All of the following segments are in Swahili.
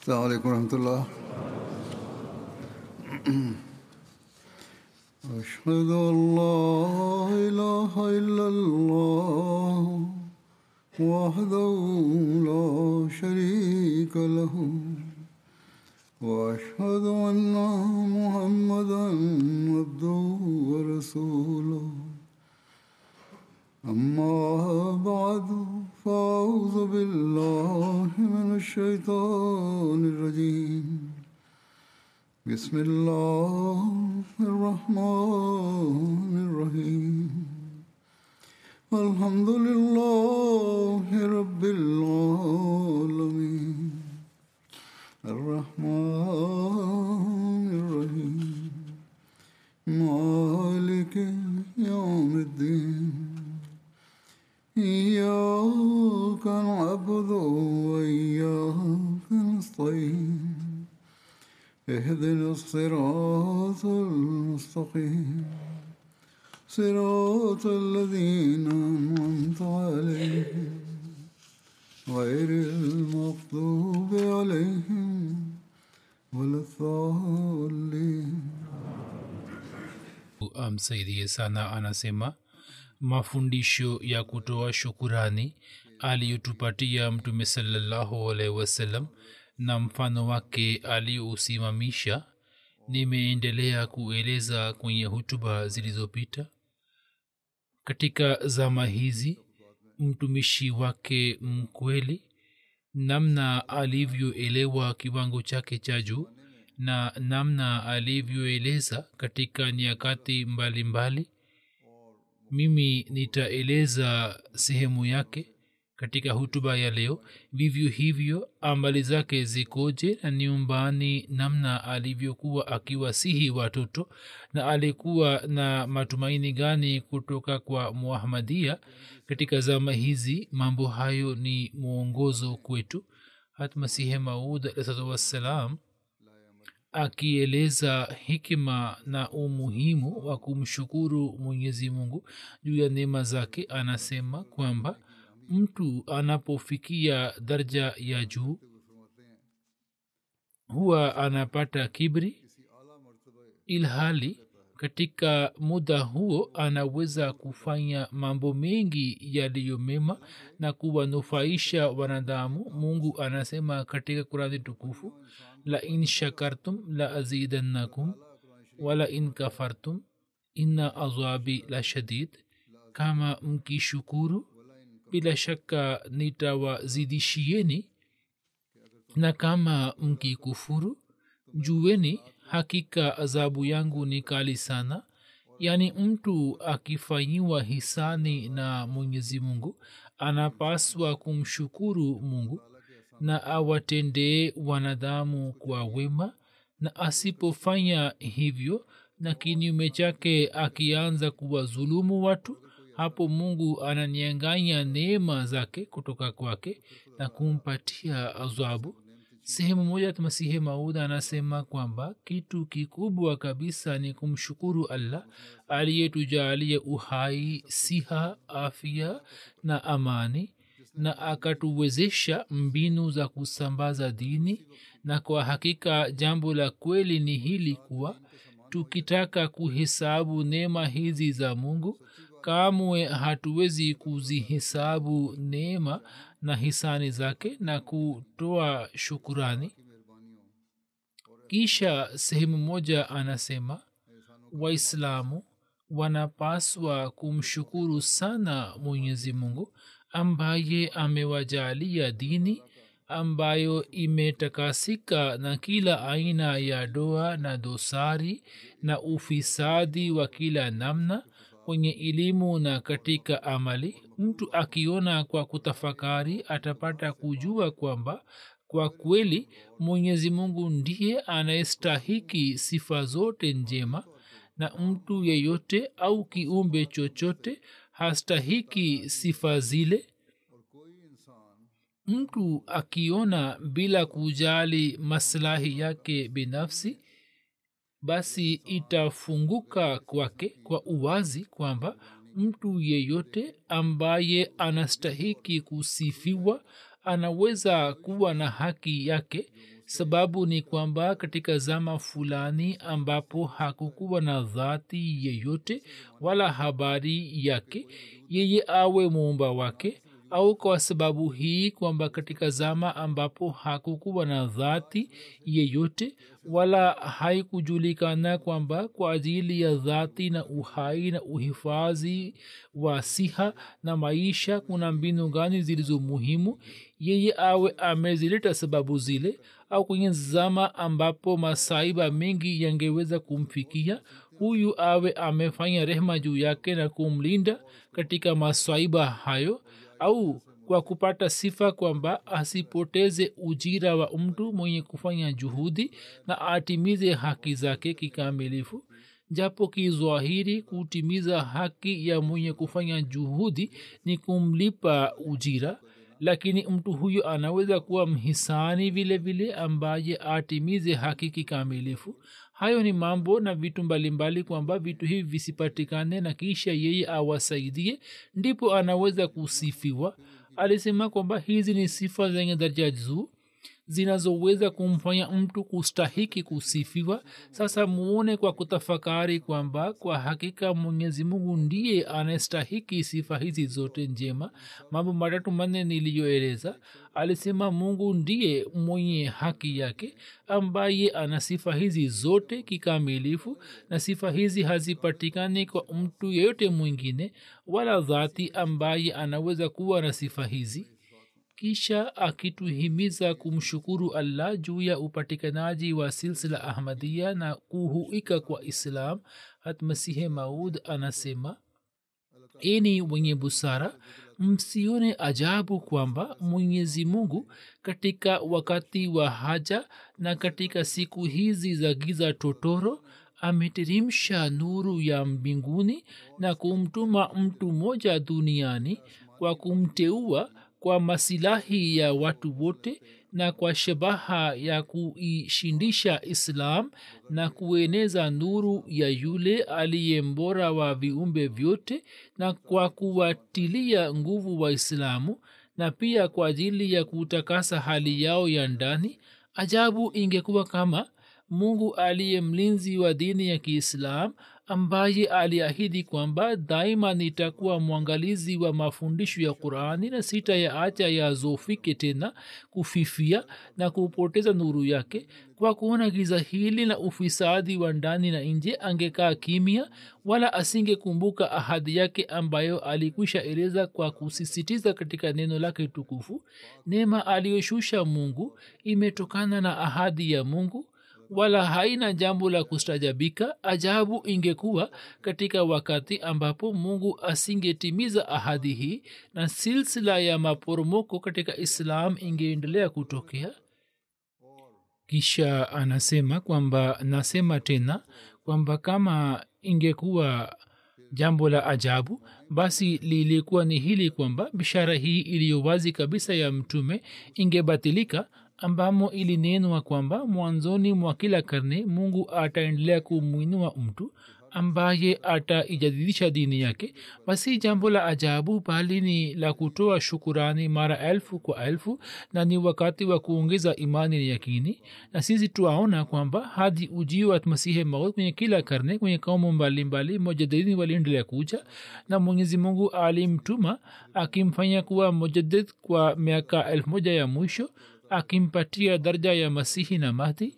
السلام عليكم ورحمة الله أشهد أن لا إله إلا الله وحده لا شريك له وأشهد أن محمدا عبده ورسوله أما بعد فأعوذ بالله من الشيطان الرجيم بسم الله الرحمن الرحيم الحمد لله رب العالمين الرحمن الرحيم مالك يوم الدين إياك نعبد وإياك نستعين اهدنا الصراط المستقيم صراط الذين أنعمت عليهم غير المغضوب عليهم ولا الضالين amsaidie sana anasema mafundisho ya kutoa shukurani aliyotupatia mtume salallahu alaihi wasallam na mfano wake aliyousimamisha nimeendelea kueleza kwenye hutuba zilizopita katika zama hizi mtumishi wake mkweli namna alivyoelewa kiwango chake cha juu na namna alivyoeleza katika nyakati mbalimbali mbali. mimi nitaeleza sehemu yake katika hutuba ya leo vivyo hivyo amali zake zikoje na nyumbani namna alivyokuwa akiwasihi watoto na alikuwa na matumaini gani kutoka kwa muahmadia katika zama hizi mambo hayo ni mwongozo kwetu hatmasihe maud alahsatu wassalam akieleza hikima na umuhimu wa kumshukuru mwenyezi mungu juu ya neema zake anasema kwamba mtu anapofikia daraja ya juu huwa anapata kibri ilhali katika muda huo anaweza kufanya mambo mengi yaliyo mema na kuwanufaisha wanadamu mungu anasema katika kurani tukufu la in shakartum la azidannakum wala in kafartum inna azabi la shadid kama mkishukuru bila shaka nitawazidishieni na kama mkikufuru jueni hakika adhabu yangu ni kali sana yaani mtu akifanyiwa hisani na mwenyezi mungu anapaswa kumshukuru mungu na awatendee wanadamu kwa wema na asipofanya hivyo na kinyume chake akianza kuwazulumu watu hapo mungu ananyanganya neema zake kutoka kwake na kumpatia adhabu sehemu moja masihi maud anasema kwamba kitu kikubwa kabisa ni kumshukuru allah aliyetujalia uhai siha afya na amani na akatuwezesha mbinu za kusambaza dini na kwa hakika jambo la kweli ni hili kuwa tukitaka kuhesabu neema hizi za mungu kamwe hatuwezi kuzihesabu neema na hisani zake na kutoa shukurani kisha sehemu moja anasema waislamu wanapaswa kumshukuru sana mwenyezi mungu ambaye amewajalia dini ambayo imetakasika na kila aina ya doa na dosari na ufisadi wa kila namna kwenye elimu na katika amali mtu akiona kwa kutafakari atapata kujua kwamba kwa kweli mwenyezi mungu ndiye anayestahiki sifa zote njema na mtu yeyote au kiumbe chochote hastahiki sifa zile mtu akiona bila kujali maslahi yake binafsi basi itafunguka kwake kwa uwazi kwamba mtu yeyote ambaye anastahiki kusifiwa anaweza kuwa na haki yake sababu ni kwamba katika zama fulani ambapo hakukuwa na dhati yeyote wala habari yake yeye awe muumba wake au kwa sababu hii kwamba katika zama ambapo hakukuwa na dhati yeyote wala haikujulikana kwamba kwa ajili ya dhati na uhai na uhifadhi wa siha na maisha kuna mbinu gani zilizo muhimu yeye awe amezileta sababu zile au kwenye zama ambapo masaiba mengi yangeweza kumfikia huyu awe amefanya rehma juu yake na kumlinda katika maswaiba hayo au kwa kupata sifa kwamba asipoteze ujira wa mtu mwenye kufanya juhudi na atimize haki zake kikamilifu japo kizwahiri kutimiza haki ya mwenye kufanya juhudi ni kumlipa ujira lakini mtu huyo anaweza kuwa mhisani vile vile ambaye atimize haki kikamilifu hayo ni mambo na vitu mbalimbali kwamba vitu hivi visipatikane na kisha yeye awasaidie ndipo anaweza kusifiwa alisema kwamba hizi ni sifa zenye daraja juu zinazoweza kumfanya mtu kustahiki kusifiwa sasa muone kwa kutafakari kwamba kwa hakika mwenyezi mungu ndiye anastahiki sifa hizi zote njema mambo matatu manne niliyoeleza alisema mungu ndiye mwenye haki yake ambaye ana sifa hizi zote kikamilifu na sifa hizi hazipatikani kwa mtu yeyote mwingine wala dhati ambaye anaweza kuwa na sifa hizi kisha akituhimiza kumshukuru allah juu ya upatikanaji wa silsila ahmadia na kuhuika kwa islam hatmasihe maud anasema eni wenye busara msione ajabu kwamba mwenyezi mungu katika wakati wa haja na katika siku hizi za giza totoro ameteremsha nuru ya mbinguni na kumtuma mtu mmoja duniani kwa kumteua kwa masilahi ya watu wote na kwa shabaha ya kuishindisha islam na kueneza nuru ya yule aliye mbora wa viumbe vyote na kwa kuwatilia nguvu waislamu na pia kwa ajili ya kutakasa hali yao ya ndani ajabu ingekuwa kama mungu aliye mlinzi wa dini ya kiislam ambaye aliahidi kwamba daima nitakuwa mwangalizi wa mafundisho ya qurani na sita ya acha yazofike tena kufifia na kupoteza nuru yake kwa kuona giza hili na ufisadi wa ndani na nje angekaa kimya wala asingekumbuka ahadi yake ambayo alikwisha eleza kwa kusisitiza katika neno lake tukufu neema aliyoshusha mungu imetokana na ahadi ya mungu wala haina jambo la kustajabika ajabu ingekuwa katika wakati ambapo mungu asingetimiza ahadi hii na silsila ya maporomoko katika islam ingeendelea kutokea kisha anasema kwamba nasema tena kwamba kama ingekuwa jambo la ajabu basi lilikuwa ni hili kwamba bishara hii iliyo wazi kabisa ya mtume ingebatilika ambamo ilinenwa kwamba mwanzoni mwa kila karne mungu ataendelea kumwinua mtu ambaye ataijadidisha dini yake basi jambo la ajabu bali ni la kutoa shukurani mara elfu kwa elfu na ni wakati wa kuongeza imani na yakini na sisi tuaona kwamba hadi ujio wa masihe maut kwenye kila karne kwenye kaumu mbalimbali mujadidini waliendelea kuja na mwenyezi mungu alimtuma akimfanya kuwa mujadid kwa miaka elfu moja ya mwisho akimpatia daraja ya masihi na mahdi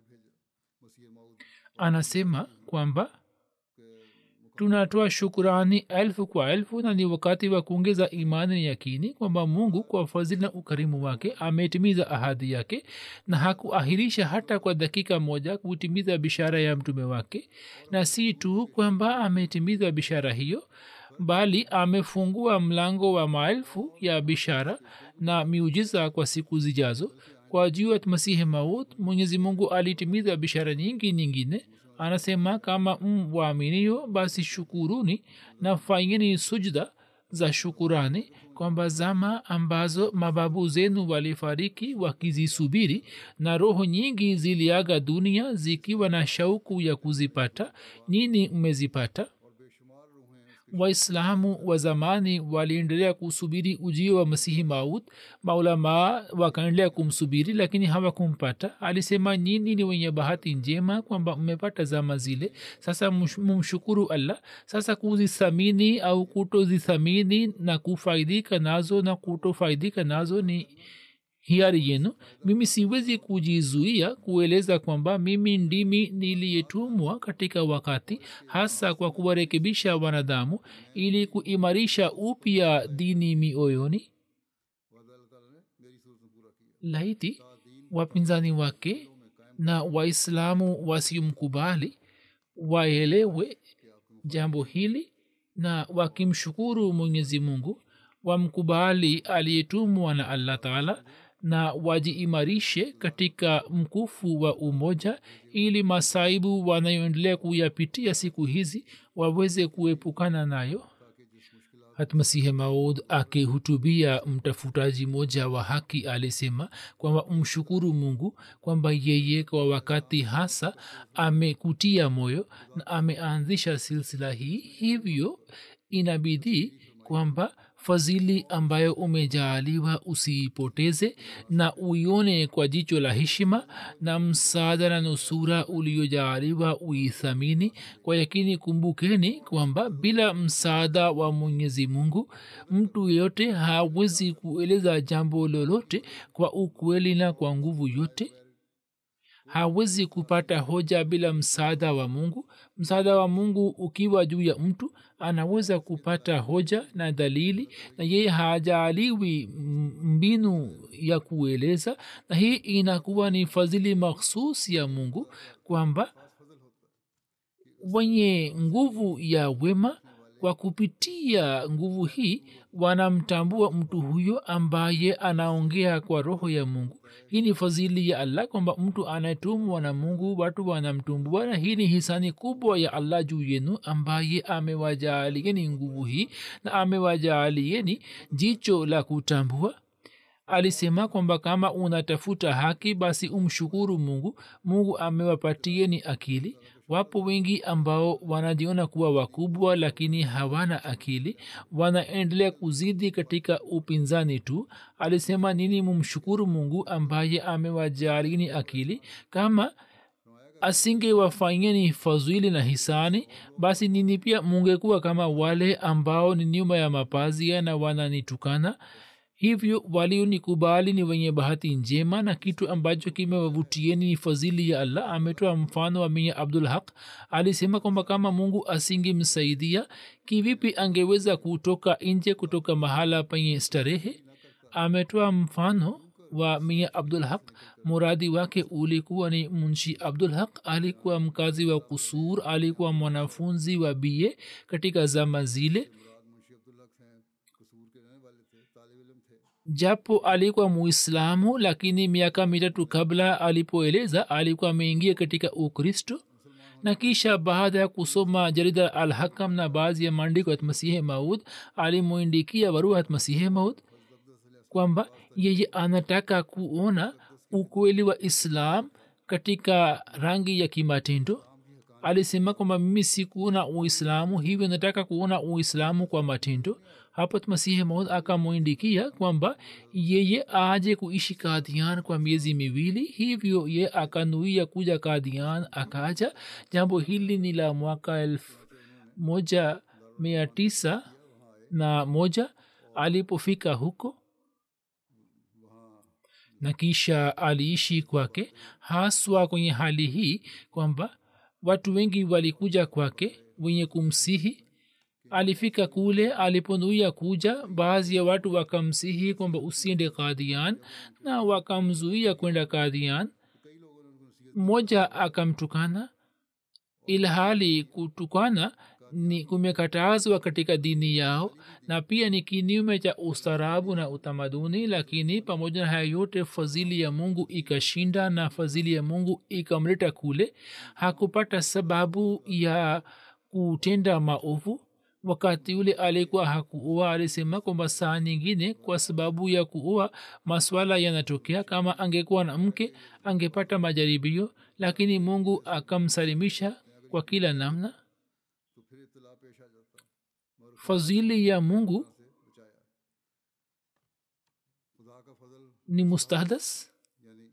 anasema kwamba tunatoa shukurani elfu kwa elfu na ni wakati wa kuongeza imani na yakini kwamba mungu kwa fadhili na ukarimu wake ametimiza ahadi yake na hakuahirisha hata kwa dakika moja kutimiza bishara ya mtume wake na si tu kwamba ametimiza bishara hiyo bali amefungua mlango wa maelfu ya bishara na miujiza kwa siku zijazo kwa juu ya masihi maut mwenyezi mungu alitimiza bishara nyingi nyingine anasema kama mwaaminio basi shukuruni na fanyeni sujda za shukurani kwamba zama ambazo mababu zenu walifariki wakizisubiri na roho nyingi ziliaga dunia zikiwa na shauku ya kuzipata nini mmezipata waislamu wa zamani waliendelea kusubiri ujio wa masihi maud maulamaa wakaendelea kumsubiri lakini hawakumpata alisema nyini ni wenye bahati njema kwamba mmepata zama zile sasa mumshukuru allah sasa kuzithamini au kutozithamini na kufaidika nazo na kutofaidika nazo ni hiari yenu mimi siwezi kujizuia kueleza kwamba mimi ndimi niliyetumwa katika wakati hasa kwa kuwarekebisha wanadamu ili kuimarisha upya dini mioyoni laiti wapinzani wake na waislamu wasiomkubali waelewe jambo hili na wakimshukuru mwenyezi mungu wamkubali aliyetumwa na allah taala na wajiimarishe katika mkufu wa umoja ili masaibu wanayoendelea kuyapitia siku hizi waweze kuepukana nayo hatmasihe maud akihutubia mtafutaji moja wa haki alisema kwamba mshukuru mungu kwamba yeye kwa wakati hasa amekutia moyo na ameanzisha silsila hii hivyo inabidii kwamba fadhili ambayo umejaaliwa usiipoteze na uione kwa jicho la heshima na msaada na nusura uliojaaliwa uithamini kwa yakini kumbukeni kwamba bila msaada wa mwenyezi mungu mtu yeyote hawezi kueleza jambo lolote kwa ukweli na kwa nguvu yote hawezi kupata hoja bila msaada wa mungu msaada wa mungu ukiwa juu ya mtu anaweza kupata hoja na dalili na yeye hajaaliwi mbinu ya kueleza na hii inakuwa ni fadhili makhsus ya mungu kwamba wenye nguvu ya wema kwa kupitia nguvu hii wanamtambua mtu huyo ambaye anaongea kwa roho ya mungu hii ni fadhili ya allah kwamba mtu anayetumwa na mungu watu wanamtumbua na hii ni hisani kubwa ya allah juu yenu ambaye amewajaalieni nguvu hii na amewajaalieni jicho la kutambua alisema kwamba kama unatafuta haki basi umshukuru mungu mungu amewapatieni akili wapo wengi ambao wanajiona kuwa wakubwa lakini hawana akili wanaendelea kuzidi katika upinzani tu alisema nini mumshukuru mungu ambaye amewajalini akili kama asingewafanyeni fadhili na hisani basi nini pia mungekuwa kama wale ambao ni nyuma ya mapazia na wananitukana hivyo walionikubali ni wenye bahati njema na kitu ambacho kimewavutieni ni fadhili ya allah ametoa mfano wa mia abdul haq alisema kwamba kama mungu asingemsaidia kivipi angeweza kutoka nje kutoka mahala penye starehe ametoa mfano wa mia abdul haq muradi wake ulikuwa ni munshi abdul haq alikuwa mkazi wa kusur alikuwa mwanafunzi wa bie katika zama zile japo alikuwa muislamu lakini miaka mitatu kabla alipoeleza alikuwa ameingia katika ukristo na kisha baada ya kusoma jarida alhakam na baadhi ya maandiko ya masihe maud alimwindikia barua ya masihe maud kwamba yeye anataka kuona ukweli wa islam katika rangi ya kimatendo alisema kwamba mimi sikuona uislamu hivyo nataka kuona uislamu kwa matendo hapo masihi maud akamwindikia kwamba yeye aje kuishi kadian kwa miezi miwili hivyo ye akanuia kuja kadian akaja jambo hili ni la mwaka elfu moja mia tisa na moja alipofika huko na kisha aliishi kwake haswa kwenye hali hii kwamba watu wengi walikuja kwake wenye kumsihi alifika kule aliponuia kuja baadhi ya watu wakamsihi kwamba usiende kadian na wakamzuia kwenda kadian mmoja akamtukana ilhali kutukana ni kumekatazwa katika dini yao na pia ni kinyume cha ustarabu na utamaduni lakini pamoja na haya yote fadhili ya mungu ikashinda na fadhili ya mungu ikamleta kule hakupata sababu ya kutenda maovu wakati ule alikuwa hakuoa alisema kwamba saa nyingine kwa sababu ya kuoa maswala yanatokea kama angekuwa na mke angepata majaribio lakini mungu akamsalimisha kwa kila namna fadhili ya mungu से बचाया खुदा का फजल ni mustahdas यानी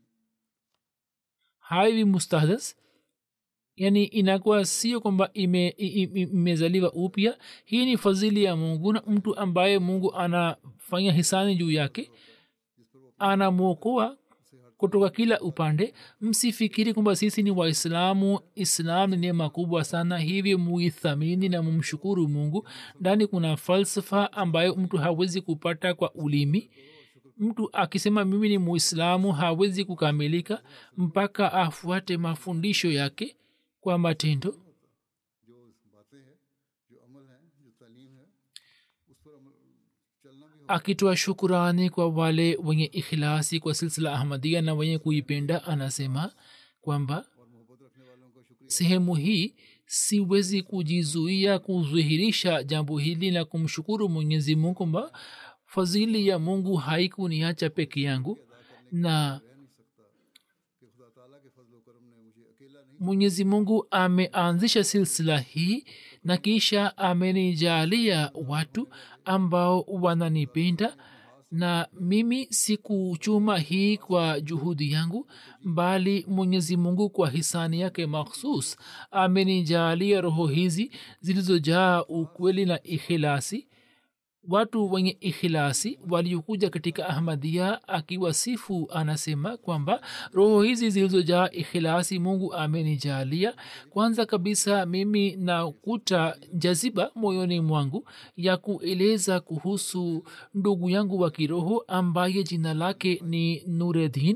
haiwi mustahdas yani inakuwa sio kwamba ime- i- i- imezaliwa upya hii ni fadhili ya mungu na mtu ambaye mungu anafanya hisani juu yake anamwokoa kutoka kila upande msifikiri kwamba sisi ni waislamu islam ni neema kubwa sana hivyo muithamini na mumshukuru mungu ndani kuna falsafa ambayo mtu hawezi kupata kwa ulimi mtu akisema mimi ni muislamu hawezi kukamilika mpaka afuate mafundisho yake kwa matendo जो बातें हैं जो अमल है जो तालीम है उस पर अमल चलना भी akitoa shukurani kwa wale wenye ikhilasi kwa silsila ahmadia na wenye kuipenda anasema kwamba और मोहब्बत रखने वालों का शुक्रिया sehemu hii siwezi kujizuia kudhihirisha jambo hili na kumshukuru mwenyezi mungu kwamba fadhili ya mungu haikuniacha peke yangu na रह नहीं सकता कि खुदा ताला के फजल करम ने मुझे अकेला नहीं mwenyezi mungu ameanzisha silsila hii na kisha amenijalia watu ambao wananipenda na mimi sikuchuma hii kwa juhudi yangu bali mwenyezi mungu kwa hisani yake makhsus amenijalia roho hizi zilizojaa ukweli na ikhilasi watu wenye ikhilasi waliokuja katika ahmadia akiwasifu anasema kwamba roho hizi zilizojaa ikhilasi mungu amenijalia kwanza kabisa mimi nakuta jaziba moyoni mwangu ya kueleza kuhusu ndugu yangu wa kiroho ambaye jina lake ni nureddin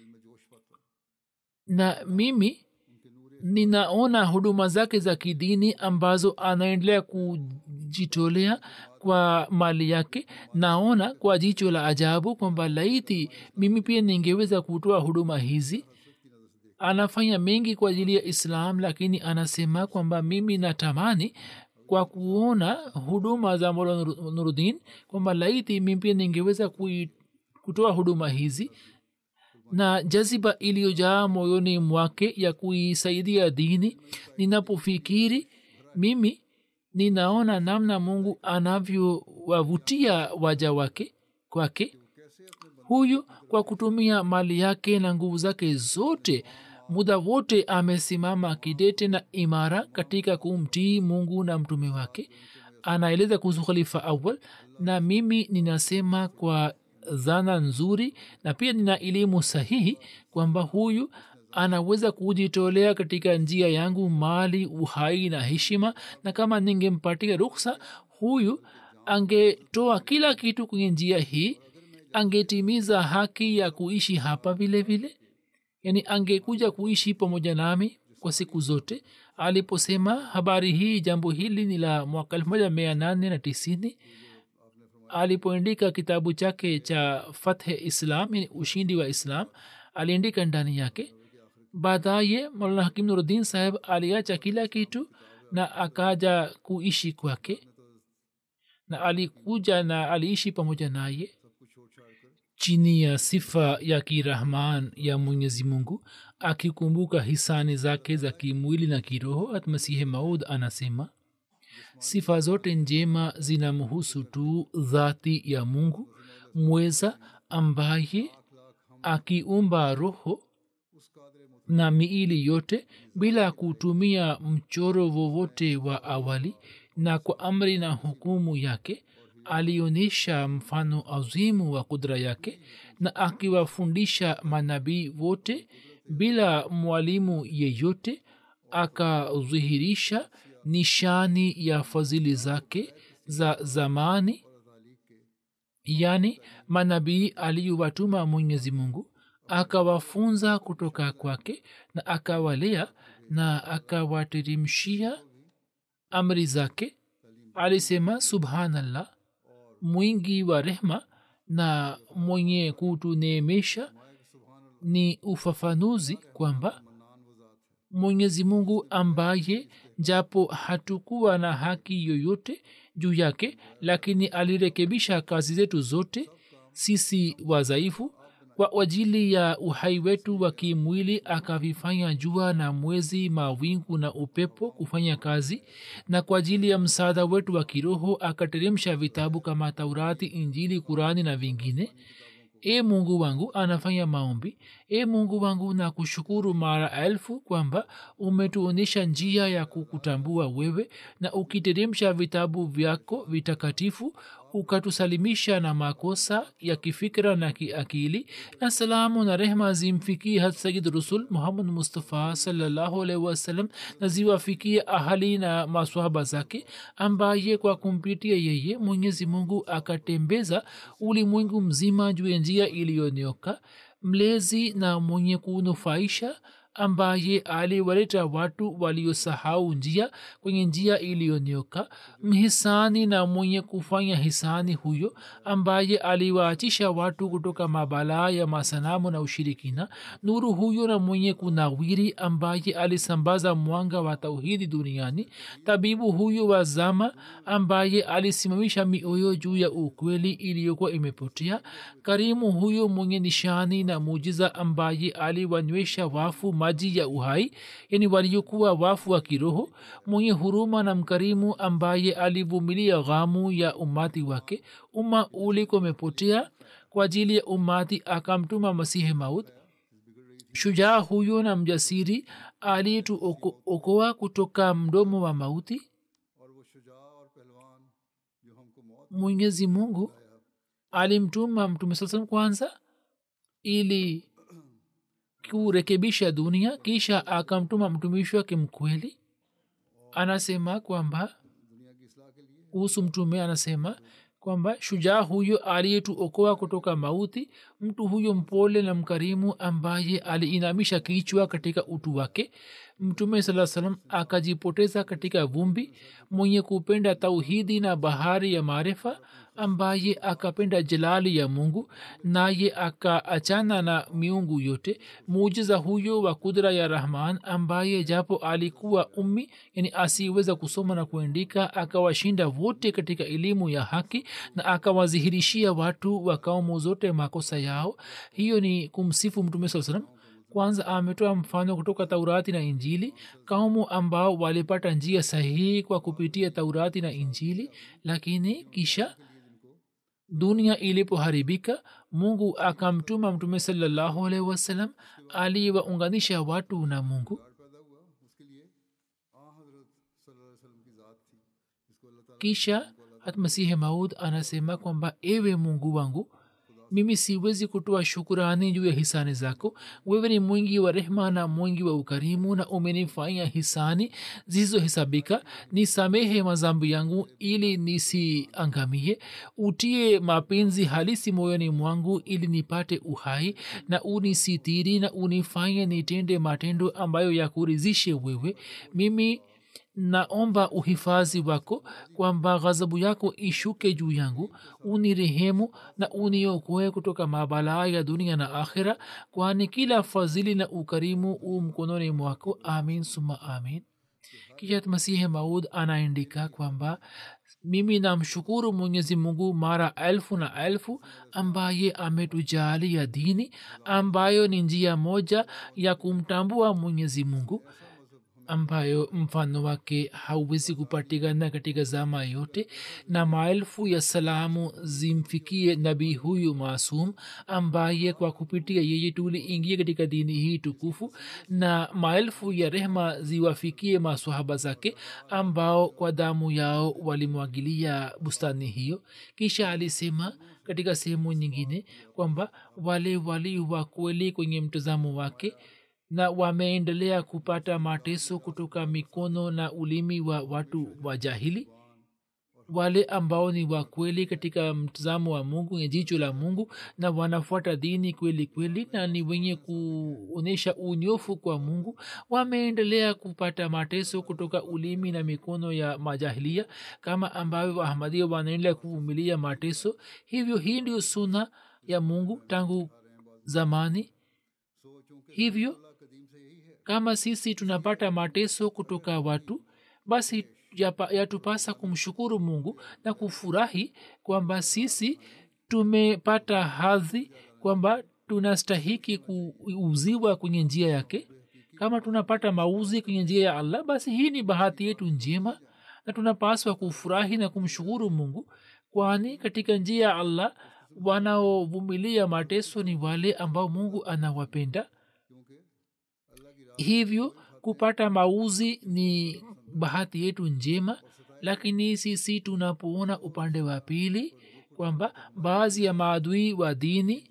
na mimi ninaona huduma zake za kidini ambazo anaendelea kujitolea kwa mali yake naona kwa jicho la ajabu kwamba laiti mimi pia ningeweza kutoa huduma hizi anafanya mengi kwa ajili ya islam lakini anasema kwamba mimi natamani kwa kuona huduma za mola Nur- nurudin kwamba laiti mimi pia ningeweza kui- kutoa huduma hizi na jaziba iliyojaa moyoni mwake ya kuisaidia dini ninapofikiri mimi ninaona namna mungu anavyowavutia waja wake kwake huyu kwa kutumia mali yake na nguvu zake zote muda wote amesimama kidete na imara katika kumtii mungu na mtume wake anaeleza kuhusu khalifa awal na mimi ninasema kwa dhana nzuri na pia nina elimu sahihi kwamba huyu anaweza kujitolea katika njia yangu mali uhai na heshima na kama ningempatia ruksa huyu angetoa kila kitu kwenye njia hii angetimiza haki ya kuishi hapa vile vile yani angekuja kuishi pamoja nami kwa siku zote aliposema habari hii jambo hili ni la mwaka elfu moja mia nane na tisini alipoandika kitabu chake cha fathe islam yani ushindi wa islam aliandika ndani yake baadaye maulana hakim nuruddin saheb aliacha kila kitu na akaja kuishi kwake na alikuja na aliishi pamoja naye chini ya sifa ya kirahman ya mwenyezi mungu akikumbuka hisani zake za kimwili na kiroho atmasihi maud anasema sifa zote njema zinamhusu tu dhati ya mungu mweza ambaye akiumba roho na miili yote bila kutumia mchoro wowote wa awali na kwa amri na hukumu yake alionyesha mfano azimu wa kudra yake na akiwafundisha manabii wote bila mwalimu yeyote akadhihirisha nishani ya fadhili zake za zamani yani manabii aliyowatuma mwenyezi mungu akawafunza kutoka kwake na akawalea na akawaterimshia amri zake alisema subhanallah mwingi wa rehma na mwenye kutuneemesha ni ufafanuzi kwamba mwenyezi mungu ambaye japo hatukuwa na haki yoyote juu yake lakini alirekebisha kazi zetu zote sisi wadhaifu kwa ajili ya uhai wetu wa kimwili akavifanya jua na mwezi mawingu na upepo kufanya kazi na kwa ajili ya msaada wetu wa kiroho akateremsha vitabu kama taurati injili kurani na vingine e mungu wangu anafanya maombi e mungu wangu na kushukuru mara elfu kwamba umetuonyesha njia ya kukutambua wewe na ukiteremsha vitabu vyako vitakatifu ukatusalimisha na makosa ya kifikira na kiakili na salamu na rehma zimfikie hat sayid rusul muhammad mustafa salallahu alaihi wasallam na ziwafikie ahali na maswahaba zake ambaye kwa kumpitia yeye mwenyezi mungu akatembeza ulimwengu mzima juu ya njia iliyonyoka mlezi na mwenye kunufaisha ambaye aliwaleta watu waliosahau njia kwenye njia iliyonyoka mhisani na mwenye kufanya hisani huyo ambaye aliwaachisha watu kutoka mabalaa ya masanamu na ushirikina nuru huyo na mwenye kunawiri ambaye alisambaza mwanga wa tauhidi duniani tabibu huyo wa zama ambaye alisimamisha mioyo juu ya ukweli iliyokuwa imepotea karimu huyo mwenye nishani na mujiza ambaye aliwanywesha wafu maji ya uhai yani waliokuwa wafu wa kiroho mwenye huruma na mkarimu ambaye alivumilia ghamu ya umati wake umma ulikuwa umepotea kwa ajili ya umati akamtuma masihi maut shujaa huyo na mjasiri alituokoa kutoka mdomo wa mauti और वो शुजा और पहलवान जो हमको मौत mwenyezi mungu alimtuma mtume saa salam kwanza ili kurekebisha dunia kisha akamtuma mtumishi wake mkweli anasema kwamba दुनिया की इसलाह के लिए kuhusu mtume anasema kwamba shujaa huyo aliyetuokoa kutoka mauti mtu huyo mpole na mkarimu ambaye aliinamisha kichwa katika utu wake mtume saa salam akajipoteza katika vumbi mwenye kupenda tauhidi na bahari ya maarifa ambaye akapenda jalali ya mungu naye akaachana na miungu yote muujiza huyo wa kudra ya rahman ambaye japo alikuwa ummi yani asiweza kusoma na kuandika akawashinda wote katika elimu ya haki na akawadhihirishia watu wa kaumu zote makosa yao hiyo ni kumsifu mtume saa salam kwanza ametoa mfano kutoka taurati na injili kaumu ambao walipata njia sahihi kwa kupitia taurati na injili lakini kisha dunia ilipoharibika mungu akamtuma mtume salallahu alaihi wasallam aliyewaunganisha watu na mungu पैदा हुआ उसके लिए आ हजरत सल्लल्लाहु अलैहि वसल्लम की ज़ात थी जिसको अल्लाह ताला kisha hatmasihi maud anasema kwamba ewe mungu wangu mimi siwezi kutoa shukurani juu ya hisani zako wewe ni mwingi wa rehma na mwingi wa ukarimu na umenifanya hisani zisizohesabika nisamehe mazambi yangu ili nisiangamie utie mapenzi halisi moyoni mwangu ili nipate uhai na unisitiri na unifanye nitende matendo ambayo yakurizishe wewe mimi naomba uhifadhi wako kwamba ghadhabu yako ishuke juu yangu unirehemu na uniokoe kutoka mabalaa ya dunia na akhira kwani kila fadhili na ukarimu u mkononi mwako amin suma amin kisha masihi maud anaandika kwamba mimi namshukuru mwenyezi mungu mara elfu na elfu ambaye ametujalia dini ambayo ni njia moja ya kumtambua mwenyezi mungu ambayo mfano wake hauwezi kupatikana katika zama yote na maelfu ya salamu zimfikie nabii huyu maasum ambaye kwa kupitia yeye tuliingia katika dini hii tukufu na maelfu ya rehma ziwafikie maswahaba zake ambao kwa damu yao walimwagilia bustani hiyo kisha alisema katika sehemu nyingine kwamba wale wali wa kweli kwenye mtazamo wake na wameendelea kupata mateso kutoka mikono na ulimi wa watu wa jahili wale ambao ni wakweli katika mtazamo wa mungu ya jicho la mungu na wanafuata dini kweli kweli na ni wenye kuonyesha unyofu kwa mungu wameendelea kupata mateso kutoka ulimi na mikono ya majahilia kama ambavyo ahmadia wanaendelea kuvumilia mateso hivyo hii ndio suna ya mungu tangu zamani hivyo kama sisi tunapata mateso kutoka watu basi yapa- yatupasa kumshukuru mungu na kufurahi kwamba sisi tumepata hadhi kwamba tunastahiki kuuziwa kwenye njia yake kama tunapata mauzi kwenye njia ya allah basi hii ni bahati yetu njema na tunapaswa kufurahi na kumshukuru mungu kwani katika njia ya allah wanaovumilia mateso ni wale ambao mungu anawapenda hivyo kupata mauzi ni bahati yetu njema lakini sisi tunapoona upande wa pili kwamba baadhi ya maadui wa dini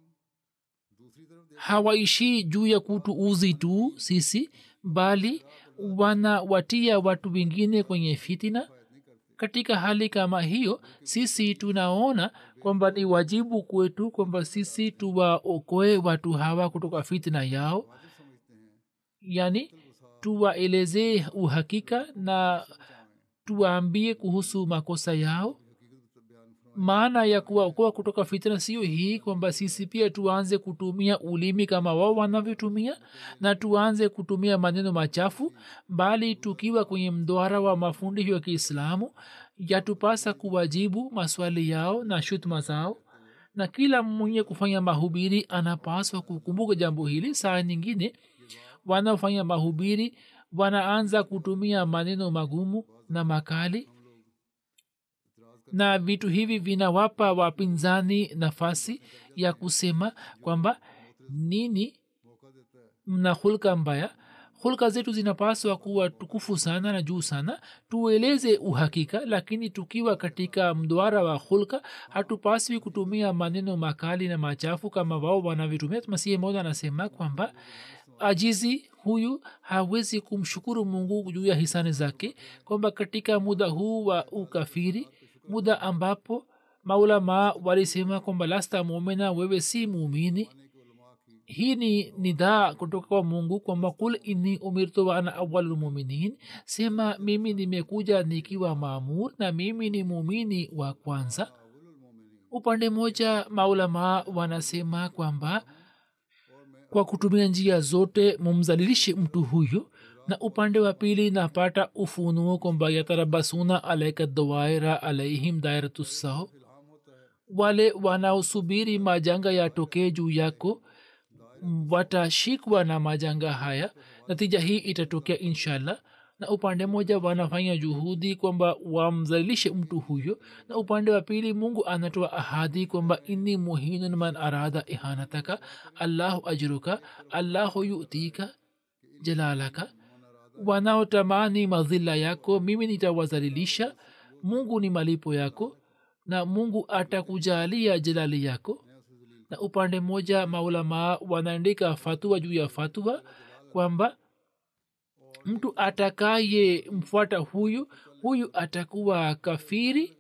hawaishi juu ya kutuuzi tu sisi bali wanawatia watu wengine kwenye fitina katika hali kama hiyo sisi tunaona kwamba ni wajibu kwetu kwamba sisi tuwaokoe watu hawa kutoka fitina yao yani tuwaelezee uhakika na tuwaambie kuhusu makosa yao maana ya kuwaokoa kutoka fitna sio hii kwamba sisi pia tuanze kutumia ulimi kama wao wanavyotumia na tuanze kutumia maneno machafu bali tukiwa kwenye mdwara wa mafundisho ya kiislamu yatupasa kuwajibu maswali yao na shutuma zao na kila mwenye kufanya mahubiri anapaswa kukumbuka jambo hili saa nyingine wanaofanya mahubiri wanaanza kutumia maneno magumu na makali na vitu hivi vinawapa wapinzani nafasi ya kusema kwamba nini mna hulka mbaya hulka zetu zinapaswa kuwa tukufu sana na juu sana tueleze uhakika lakini tukiwa katika mdwara wa hulka hatupaswi kutumia maneno makali na machafu kama wao wanavyotumia masihi moja anasema kwamba ajizi huyu hawezi kumshukuru mungu juu ya hisani zake kwamba katika muda huu wa ukafiri muda ambapo maulamaa walisema kwamba lasta mumina wewe si muumini hii ni nidhaa kutoka kwa mungu kwamba kul inni umirtu wa ana awalulmuminin sema mimi nimekuja nikiwa maamur na mimi ni muumini wa kwanza upande moja maulamaa wanasema kwamba kwa kutumia njia zote mumzalilishe mtu huyo na upande wa pili napata ufunuo kwamba yatarabasuna alaika dawaira alaihim dairatussao wale wanaosubiri majanga yatokee juu yako watashikwa na majanga haya natija hii itatokea inshallah na upande moja wanafanya juhudi kwamba wamzalilishe mtu huyo na upande wa pili mungu anatoa ahadi kwamba inni muhinun man arada ihanataka allahu ajruka allahu yutika jalalaka wanaotamani madhila yako mimi nitawazalilisha mungu ni malipo yako na mungu atakujalia jalali yako na upande mmoja maulamaa wanaandika fatua juu ya fatua kwamba mtu atakaye mfuata huyu huyu atakuwa kafiri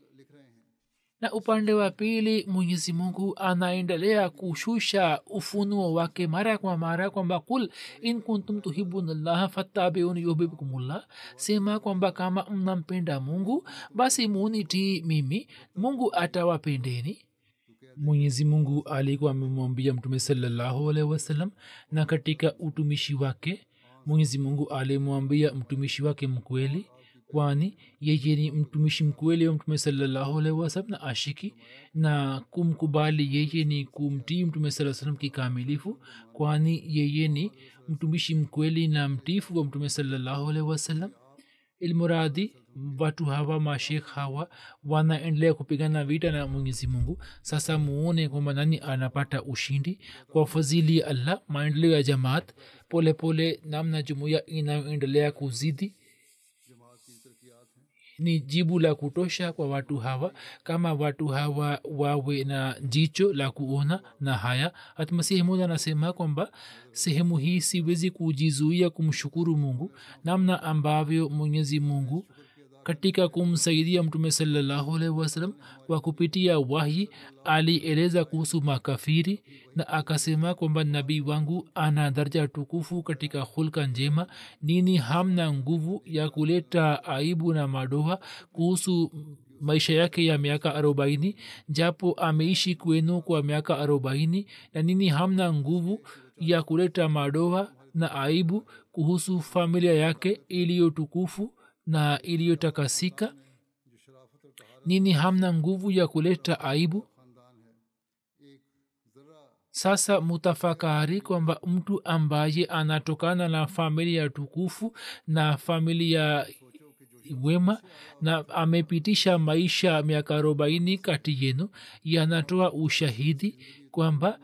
na upande wa pili mwenyezi mungu anaendelea kushusha ufunuo wake mara kwa mara kwamba kul in kuntum tuhibuna llaha fattabiuni yuhibbukumullah sema kwamba kama mnampenda mungu basi munitii mimi mungu atawapendeni mwenyezi mungu alikuwa amemwambia mtume salallahu alaihi wasallam na katika utumishi wake mwenyezi mungu alimwambia mtumishi wake mkweli kwani yeye ni mtumishi mkweli wa mtume salallahu alaihi wasallam na ashiki na kumkubali yeye ni kumtii mtume saa salam kikamilifu kwani yeye ni mtumishi mkweli na mtifu wa mtume salallahu alaihi wasallam ilmuradi watu hawa mashekh hawa wanaendelea kupigana vita na mwenyezi mungu sasa muone kwamba nani anapata ushindi kwa fadhili ya allah maendeleo ya jamaat polepole pole, namna jumuiya inayoendelea kuzidi ni jibu la kutosha kwa watu hawa kama watu hawa wawe na jicho la kuona na haya hatmasihi moja anasema kwamba sehemu hii siwezi kujizuia kumshukuru mungu namna ambavyo mwenyezi mungu katika kumsaidia mtume salallahu alaihi wasallam kwa kupitia wahi alieleza kuhusu makafiri na akasema kwamba nabii wangu ana daraja tukufu katika hulka njema nini hamna nguvu ya kuleta aibu na madoha kuhusu maisha yake ya miaka arobaini japo ameishi kwenu kwa miaka arobaini na nini hamna nguvu ya kuleta madoha na aibu kuhusu familia yake iliyo tukufu na iliyotakasika nini hamna nguvu ya kuleta aibu sasa mutafakari kwamba mtu ambaye anatokana na familia tukufu na familia wema na amepitisha maisha miaka arobaini kati yenu yanatoa ushahidi kwamba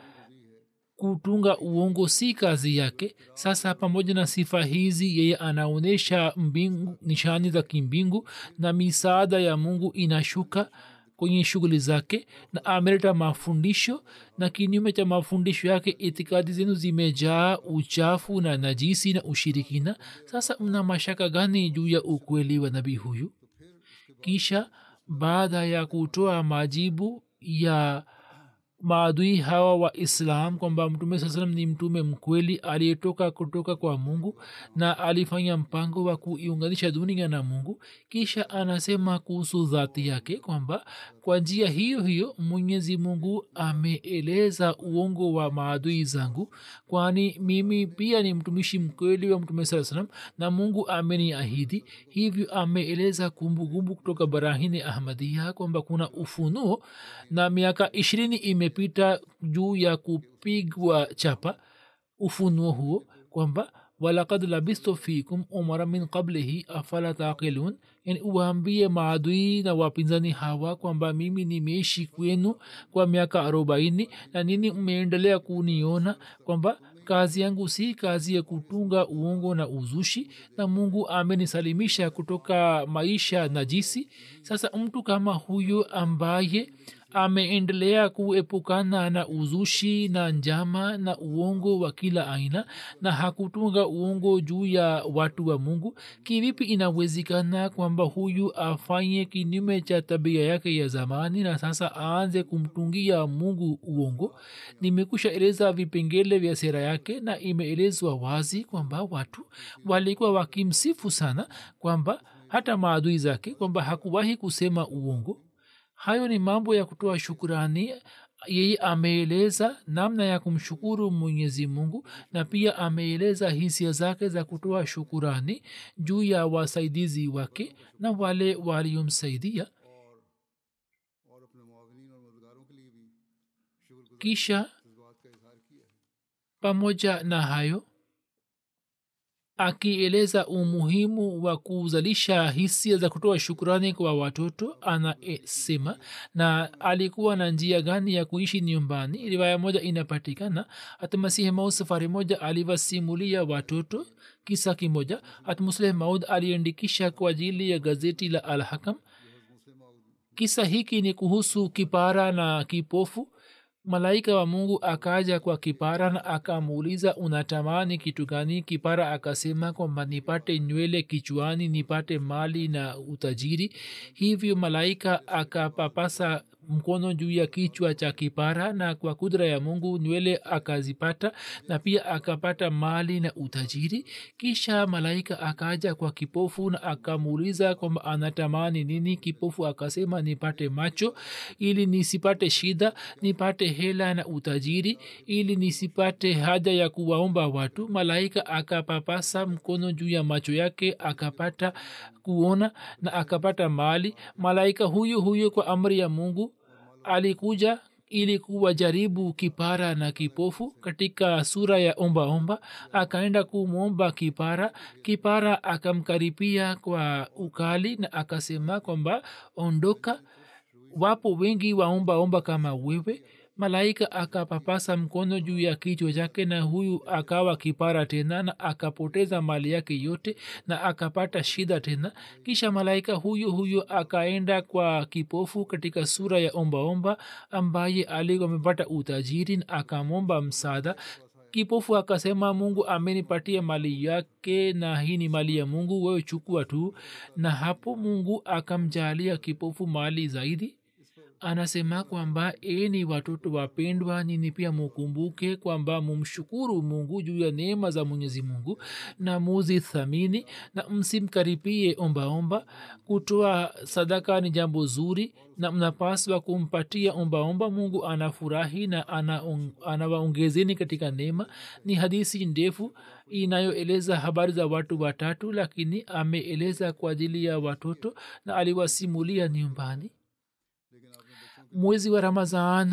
kutunga uongo si kazi yake sasa pamoja na sifa hizi yeye anaonyesha mbingu nishani za kimbingu na misaada ya mungu inashuka kwenye shughuli zake na ameleta mafundisho na kinyume cha mafundisho yake itikadi zenu zimejaa uchafu na najisi na ushirikina sasa mna mashaka gani juu ya ukweli wa nabii huyu kisha baada ya kutoa majibu ya maadui hawa wa islam kwamba mtume saa salam ni mtume mkweli aliyetoka kutoka kwa mungu na alifanya mpango wa kuiunganisha dunia na mungu kisha anasema kuhusu dhati yake kwamba kwa njia hiyo hiyo mwenyezi mungu ameeleza uongo wa maadui zangu kwani mimi pia ni mtumishi mkweli wa mtume saa salam na mungu ameniahidi hivyo ameeleza kumbukumbu kutoka barahini ahmadia kwamba kuna ufunuo na miaka ishirini imepita juu ya kupigwa chapa ufunuo huo kwamba walakad labistu fikum umara min qablihi afala taqilun yani uwaambie maadui na wapinzani hawa kwamba mimi nimeishi kwenu kwa miaka arobaini na nini mmeendelea kuniona kwamba kazi yangu si kazi ya kutunga uongo na uzushi na mungu amenisalimisha kutoka maisha najisi sasa mtu kama huyo ambaye ameendelea kuepukana na uzushi na njama na uongo wa kila aina na hakutunga uongo juu ya watu wa mungu kivipi inawezekana kwamba huyu afanye kinyume cha tabia yake ya zamani na sasa aanze kumtungia mungu uongo nimekusha eleza vipengele vya sera yake na imeelezwa wazi kwamba watu walikuwa wakimsifu sana kwamba hata maadui zake kwamba hakuwahi kusema uongo hayo ni mambo ya kutoa shukurani yeye ameeleza namna ya kumshukuru mwenyezi mungu na pia ameeleza hisia zake za kutoa shukurani juu ya wasaidizi wake na wale waliomsaidia और अपने मुआवनीन और मददगारों के लिए भी शुक्र kisha बात का इजहार किया है pamoja na hayo akieleza umuhimu wa kuzalisha hisia za kutoa shukurani kwa watoto anasema na alikuwa na njia gani ya kuishi nyumbani riwaya moja inapatikana hata masihi maud safari moja aliwasimulia watoto kisa kimoja hata musleh maud aliandikisha kwa ajili ya gazeti la alhakam kisa hiki ni kuhusu kipara na kipofu malaika wa mungu akaja kwa kipara na akamuuliza unatamani kitu gani kipara akasema kwamba nipate nywele kichwani nipate mali na utajiri hivyo malaika akapapasa mkono juu ya kichwa cha kipara na kwa kudra ya mungu nywele akazipata na pia akapata mali na utajiri kisha malaika akaja kwa kipofu na akamuuliza kwamba anatamani nini kipofu akasema nipate macho ili nisipate shida nipate hela na utajiri ili nisipate haja ya kuwaomba watu malaika akapapasa mkono juu ya macho yake akapata kuona na akapata mali malaika huyo huyo kwa amri ya mungu alikuja ili kuwajaribu kipara na kipofu katika sura ya ombaomba akaenda kumwomba kipara kipara akamkaripia kwa ukali na akasema kwamba ondoka wapo wengi waombaomba kama wewe malaika akapapasa mkono juu ya kichwa chake na huyu akawa kipara tena na akapoteza mali yake yote na akapata shida tena kisha malaika huyu huyu akaenda kwa kipofu katika sura ya ombaomba ambaye alikuwa amepata utajiri na akamwomba msaada kipofu akasema mungu amenipatia mali yake na hii ni mali ya mungu wewe chukua tu na hapo mungu akamjalia kipofu mali zaidi anasema kwamba eni watoto wapendwa nini pia mukumbuke kwamba mumshukuru mungu juu ya neema za mwenyezi mungu na muzithamini na msimkaripie ombaomba kutoa sadaka ni jambo zuri na mnapaswa kumpatia ombaomba mungu anafurahi na anawaongezeni ana katika neema ni hadisi ndefu inayoeleza habari za watu watatu lakini ameeleza kwa ajili ya watoto na aliwasimulia nyumbani mwezi wa ramazan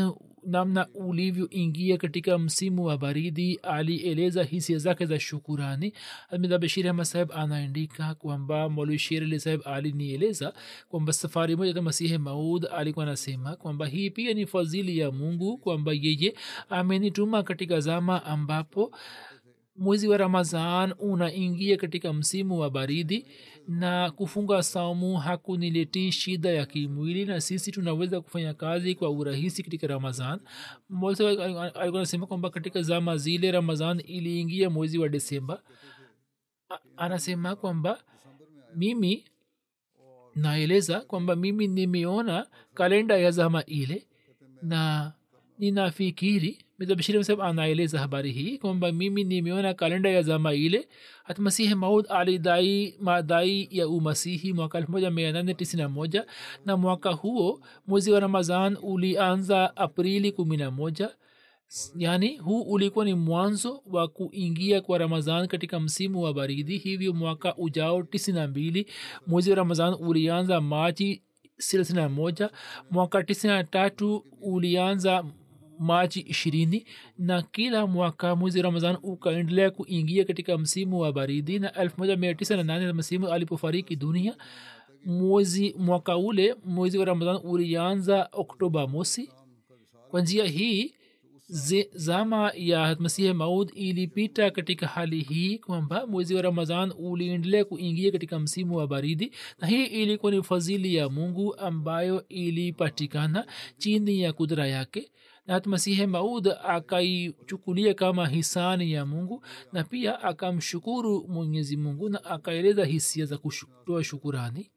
namna ulivyoingia katika msimu wa baridi alieleza hisia zake za shukurani amida bashir ahmad saheb anaandika kwamba molwi sher ali saheb alinieleza kwamba safari moja ta masihi maud alikuwa anasema kwamba hii pia ni fadhili ya mungu kwamba yeye amenituma katika zama ambapo mwezi wa ramazan unaingia katika msimu wa baridi na kufunga saumu hakuniletii shida ya kimwili na sisi tunaweza kufanya kazi kwa urahisi katika ramazan alikuwa anasema kwamba katika zama zile ramazan iliingia mwezi wa desemba anasema kwamba mimi naeleza kwamba mimi nimeona kalenda ya zama ile na ninafikiri mizabashiri sab anaeleza habari hii kwamba mimi nimeona kalenda ya zama ile hata masihi maud alidai madai ya umasihi mwaka elfu moja mia nane tisini na moja na mwaka huo mwezi wa ramazan ulianza aprili kumi na moja yaani huu ulikuwa ni mwanzo wa kuingia kwa ramazan katika msimu wa baridi hivyo mwaka ujao tisini na mbili mwezi wa ramazan ulianza machi thelathini na moja mwaka tisini na tatu ulianza machi ishirini na kila mwaka mwezi ramazan ukaendelea kuingia katika msimu wa baridi na elfu moja mia tisa na nane msimu alipofariki dunia mwezi mwaka ule mwezi wa ramazan ulianza oktoba mosi kwa njia hii zama ya masihi maud ilipita katika hali hii kwamba mwezi wa ramazan uliendelea kuingia katika msimu wa baridi na hii ilikuwa ni fadhili ya mungu ambayo ilipatikana chini ya kudra yake na hata masihi maud akaichukulia kama hisani ya mungu na pia akamshukuru mwenyezi mungu na akaeleza hisia za kutoa shukurani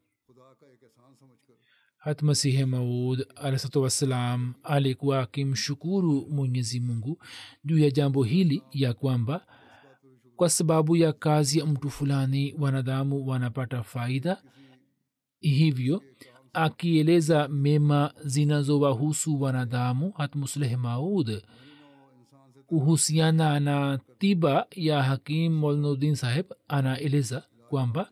hat masihi maud alahsatu wassalam alikuwa akimshukuru mwenyezi mungu juu ya jambo hili ya kwamba kwa sababu ya kazi ya mtu fulani wanadamu wanapata faida hivyo akieleza mema zinazowahusu wanadamu hat musleh maud kuhusiana na tiba ya hakim molnudin saheb anaeleza kwamba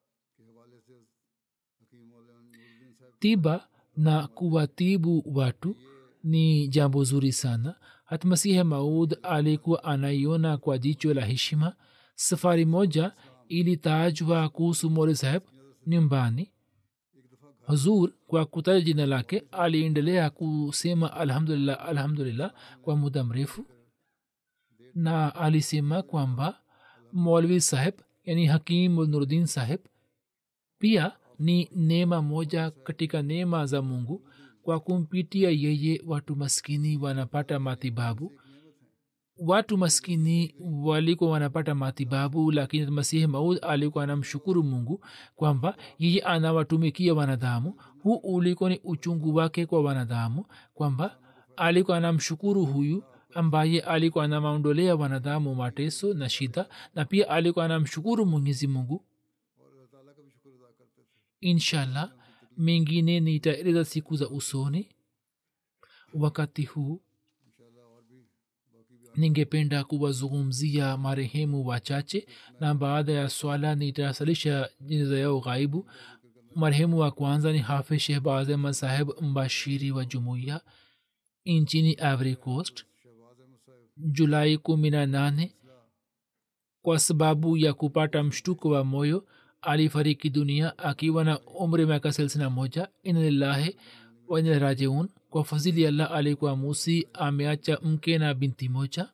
tiba na kuwatibu watu ni jambo zuri sana hata masihe maud alikuwa anaiona kwa jicho la heshima safari moja ilitajwa kuhusu mole saheb nyumbani huzur kwa kutaja jina lake aliendelea kusema alhamdulillah alhamdulillah kwa muda mrefu na alisema kwamba molvi saheb yani hakim nurdin saheb pia ni neema moja katika neema za mungu kwa kumpitia yeye watu maskini wanapata matibabu watu maskini walikuwa wanapata matibabu lakini masihi maud alikuwa anamshukuru mungu kwamba yeye anawatumikia wanadamu huu ulikuwa ni uchungu wake kwa wanadamu kwamba alikuwa anamshukuru huyu ambaye alikuwa anamaondolea wanadamu mateso na shida na pia alikuwa anamshukuru mwenyezi mungu inshallah mengine nitaeleza siku za usoni wakati huu ningependa kuwazungumzia marehemu wachache na baada ya swala nitasalisha jeneza yao ghaibu marehemu wa kwanza ni hafidh shehbaz ahmad saheb mbashiri wa jumuiya nchini ivory coast julai kumi na nane kwa sababu ya kupata mshtuko wa moyo alifariki dunia akiwa na umri miaka thelathini na moja inalillahi wainarajiun kwa fadhili ya allah alikuwa musi ameacha mke na binti moja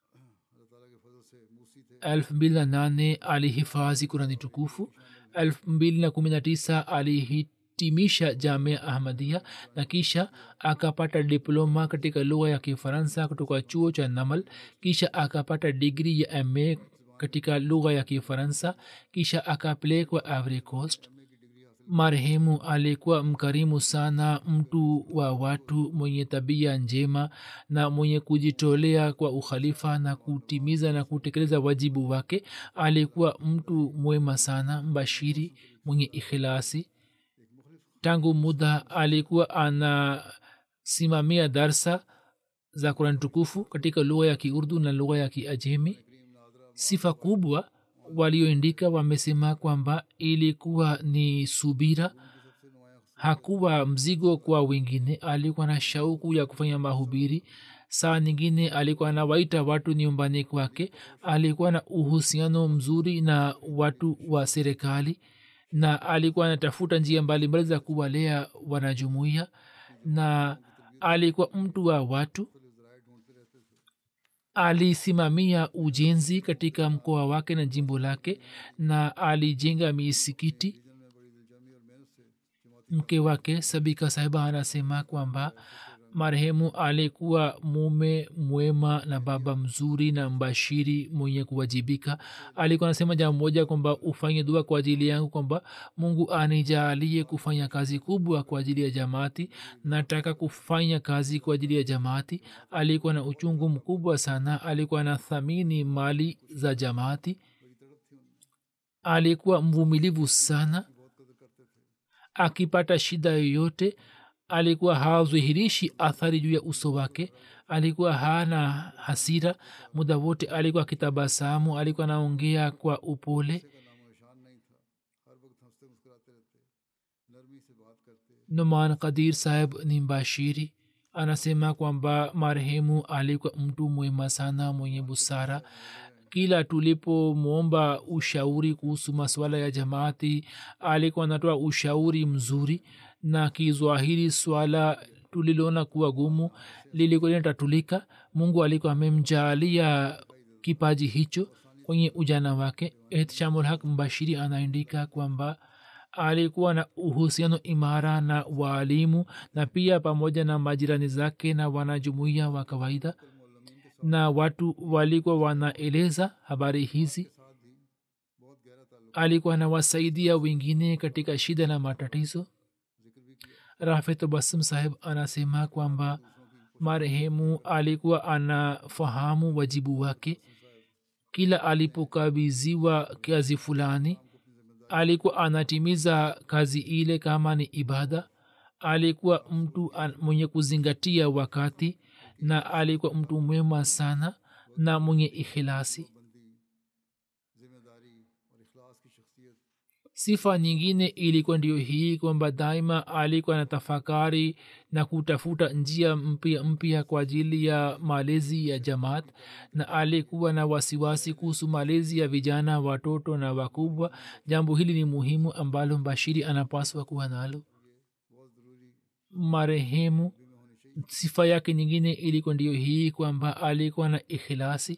elfu mbili na nane alihifadhi kurani tukufu elfu mbili na kumi na tisa alihitimisha jamia ahmadia na kisha akapata diploma katika lugha ya kifaransa kutoka chuo cha namal kisha akapata digri ya ma katika lugha ya kifaransa kisha akapelekwa ivory coast marehemu alikuwa mkarimu sana mtu wa watu mwenye tabia njema na mwenye kujitolea kwa ukhalifa na kutimiza na kutekeleza wajibu wake alikuwa mtu mwema sana mbashiri mwenye ikhilasi tangu muda alikuwa anasimamia darsa za kurani tukufu katika lugha ya kiurdu na lugha ya kiajemi sifa kubwa walioandika wamesema kwamba ilikuwa ni subira hakuwa mzigo kwa wengine alikuwa na shauku ya kufanya mahubiri saa nyingine alikuwa anawaita watu nyumbani kwake alikuwa na uhusiano mzuri na watu wa serikali na alikuwa anatafuta njia mbalimbali za kuwalea wanajumuia na alikuwa mtu wa watu alisimamia ujenzi katika mkoa wake na jimbo lake na alijenga misikiti mke wake sabika sahiba anasema kwamba marehemu alikuwa mume mwema na baba mzuri na mbashiri mwenye kuwajibika alikuwa anasema jambo moja kwamba ufanye dua kwa ajili yangu kwamba mungu anijaalie kufanya kazi kubwa kwa ajili ya jamaati nataka kufanya kazi kwa ajili ya jamaati alikuwa na uchungu mkubwa sana alikuwa na thamini mali za jamaati alikuwa mvumilivu sana akipata shida yoyote alikuwa hadhihirishi athari juu ya uso wake alikuwa hana hasira muda wote alikuwa akitabasamu alikuwa anaongea kwa upole numan kadir saheb ni mbashiri anasema kwamba marehemu alikuwa mtu mwema sana mwenye busara kila tulipomwomba ushauri kuhusu masuala ya jamaati alikuwa anatoa ushauri mzuri na kizwahiri swala tuliloona kuwa gumu lilikuwa linatatulika mungu alikuwa amemjaalia kipaji hicho kwenye ujana wake ehtishamul haq mbashiri anaandika kwamba alikuwa na uhusiano imara na waalimu na pia pamoja na majirani zake na wanajumuia wa kawaida na watu walikuwa wanaeleza habari hizi alikuwa anawasaidia wengine katika shida na matatizo rafet basum saheb anasema kwamba marehemu alikuwa anafahamu wajibu wake kila alipokabiziwa kazi fulani alikuwa anatimiza kazi ile kama ni ibada alikuwa mtu mwenye kuzingatia wakati na alikuwa mtu mwema sana na mwenye ikhilasi sifa nyingine ilikuwa ndio hii kwamba daima alikuwa na tafakari na kutafuta njia mpya mpya kwa ajili ya malezi ya jamaat na alikuwa na wasiwasi kuhusu malezi ya vijana watoto na wakubwa jambo hili ni muhimu ambalo mbashiri anapaswa kuwa nalo marehemu sifa yake nyingine ilikuwa ndio hii kwamba alikuwa na ikhilasi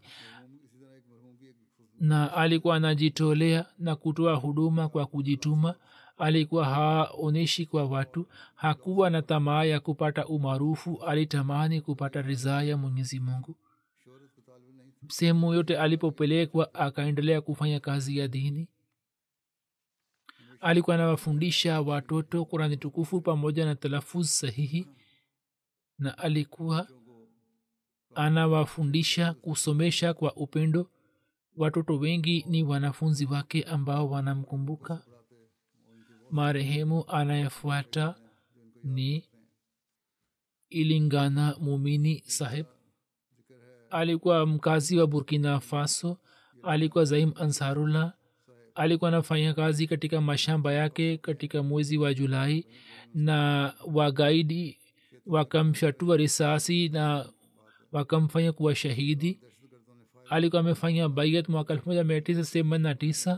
na alikuwa anajitolea na kutoa huduma kwa kujituma alikuwa haonyeshi kwa watu hakuwa na tamaa ya kupata umaarufu alitamani kupata ridhaa ya mwenyezi mungu sehemu yote alipopelekwa akaendelea kufanya kazi ya dini alikuwa anawafundisha watoto kurani tukufu pamoja na talafuz sahihi na alikuwa anawafundisha kusomesha kwa upendo watoto wengi ni wanafunzi wake ambao wanamkumbuka marehemu anayefuata ni ilingana mumini saheb alikuwa mkazi wa burkina faso alikuwa zaim ansarullah alikuwa anafanya kazi katika mashamba yake katika mwezi wa julai na wagaidi wakamshatua risasi na wakamfanya kuwa shahidi alikuwa amefanya baiat mwaka elfu moja mia tisa themanini na tisa